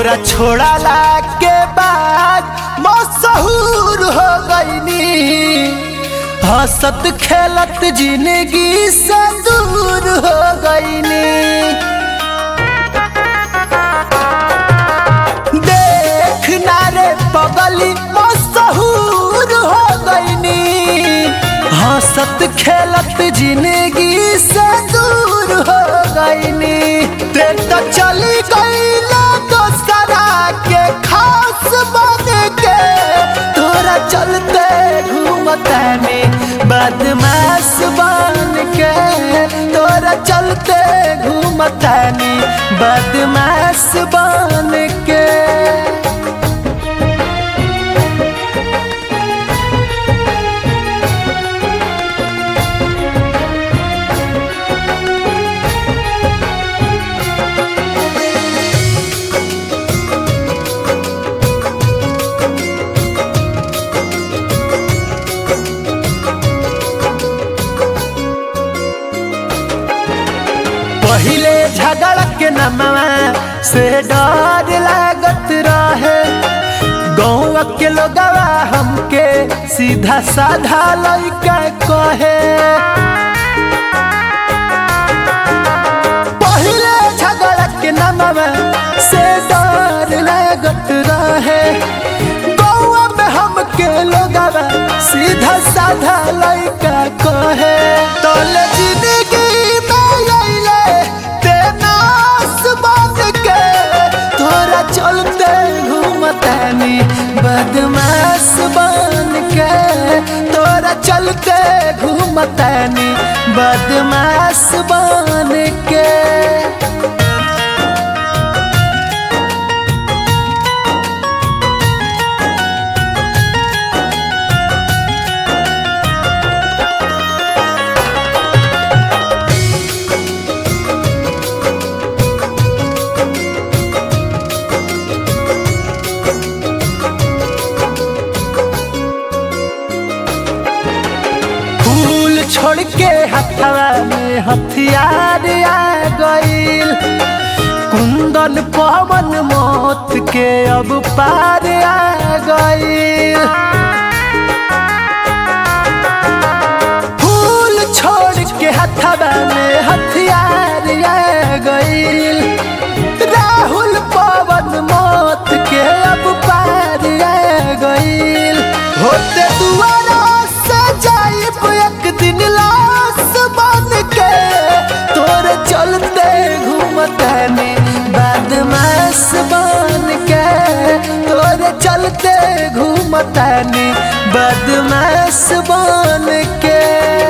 तोरा छोड़ला के बाद मशहूर हो गईनी हंसत खेलत जिंदगी से दूर हो गईनी देख ना रे पगली मशहूर हो गईनी हंसत खेलत जिंदगी से दूर हो गईनी ते तो चली गईला दोसरा के खास बन के तोरा चलते घूमतानी बदमाश बन के तोरा चलते घूमतानी बदमाश बन के पहिले झगड़ के नमवा से डर लागत रहे गौवा के लोगवा हमके सीधा साधा लइका कहे पहिले झगड़ के नमवा से डर लागत रहे गौवा में हमके लोगवा सीधा साधा लइका कहे तोले जिंदगी में अइले ते नास बन के तोरा चलते घूमतानी बदमाश बन के तोरा चलते घूमतानी बदमाश बन के फूल छोड़ के हथवा में हथियार आ गईल कुंदन पवन मौत के अब पार आ गईल फूल छोड़ के हथवा में हथियार आ गईल राहुल पवन मौत के अब पार आ गईल होते दुआरा से जाइब एक दिन लाश बन के तोरे चलते घूमतानी बदमाश बन के तोरे चलते घूमतानी बदमाश बन के